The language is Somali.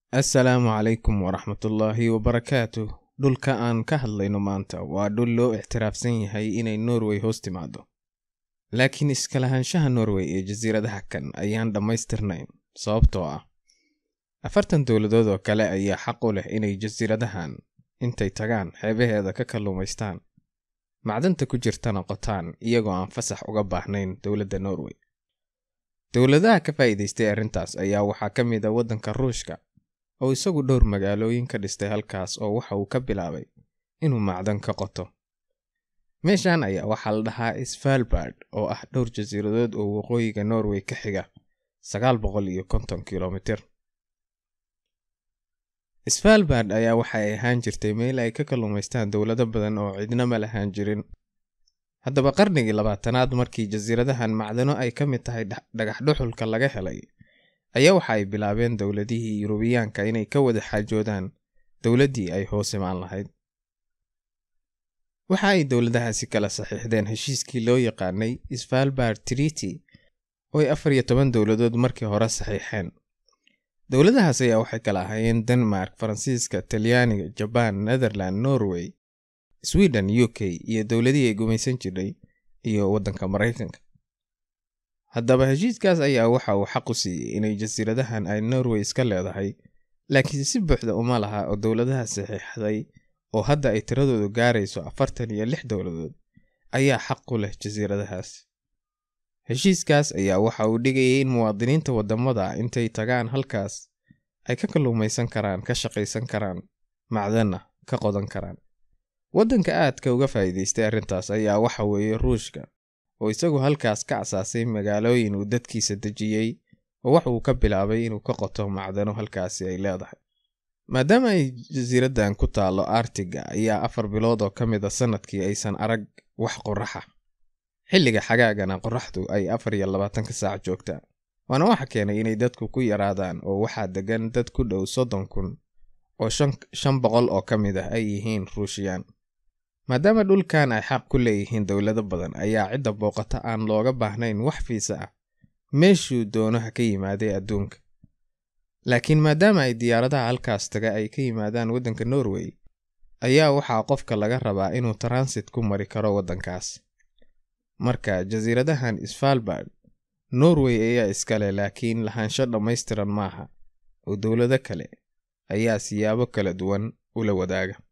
assalaamu calaykum waraxmatullaahi wabarakaatu dhulka aan ka hadlayno maanta waa dhul loo ixtiraafsan yahay inay norway hoos timaado laakiin iskalahaanshaha norway ee jasiiradaha kan ayaan dhammaystirnayn sababtoo ah afartan dowladood oo kale ayaa xaq u leh inay jasiiradahan intay tagaan xeebaheeda ka kalluumaystaan macdanta ku jirtana qotaan iyagoo aan fasax uga baahnayn dowladda norway dowladaha ka faa'iidaystay arrintaas ayaa waxaa ka mid a waddanka ruushka oo isagu dhowr magaalooyin ka dhistay halkaas oo waxa uu ka bilaabay inuu macdan ka qoto meeshan ayaa waxaa la dhahaa svalbard oo ah dhowr jasiiradood oo waqooyiga norway ka xiga sagaal boqol iyo konton kilomitir svalbard ayaa waxa ay ahaan jirtay meel ay ka kalluumaystaan dowlado badan oo cidna ma lahaan jirin haddaba qarnigii labaatanaad markii jasiiradahan macdano ay ka mid tahay dhagax dhuxulka laga helay ayaa waxa ay bilaabeen dowladihii yurubiyaanka inay ka wada xaajoodaan dowladdii ay hoos imaan lahayd waxa ay dowladahaasi kala saxiixdeen heshiiskii loo yaqaanay svalbard triti oo ay afar iyo toban dowladood markii hore saxiixeen dowladahaas ayaa waxay kala ahaayeen denmark faransiiska talyaaniga jabaan netherland norway sweden u k iyo dowladihii ay gumaysan jiray iyo waddanka maraykanka haddaba heshiiskaas ayaa waxa uu xaq u siiyey inay jasiiradahan ay norway iska leedahay laakiin si buuxda uma laha oo dowladaha saxiixday oo hadda ay tiradoodu gaarayso afartan iyo lix dowladood ayaa xaq u leh jasiiradahaas heshiiskaas ayaa waxa uu dhigayay in muwaadiniinta waddamada intay tagaan halkaas ay ka kalluumaysan karaan ka shaqaysan karaan macdanna ka qodan karaan waddanka aadka uga faa'iidaystay arrintaas ayaa waxa weeye ruushka oo isagu halkaas ka asaasay magaalooyin uu dadkiisa dejiyey oo wax uu ka bilaabay inuu ka qoto macdano halkaasi ay leedahay maadaama ay jasiiraddan ku taallo artiga ayaa afar bilood oo ka mid a sannadkii aysan arag wax qoraxa xilliga xagaagana qoraxdu ay afar iyo labaatanka saac joogtaa waana waxa keenay inay dadku ku yaraadaan oo waxaa degan dad ku dhow soddon kun oo shan boqol oo ka mid ah ay yihiin ruushiyaan maadaama dhulkan ay xaq ku leeyihiin dowlado badan ayaa cidda booqata aan looga baahnayn wax fiisa ah meeshuu doonaha ka yimaaday adduunka laakiin maadaama ay diyaaradaha halkaas taga ay ka yimaadaan waddanka norway ayaa waxaa qofka laga rabaa inuu transit ku mari karo waddankaas marka jasiiradahan svalbard norway ayaa iskale laakiin lahaansho dhammaystiran maaha oo dowlado kale ayaa siyaabo kala duwan ula wadaaga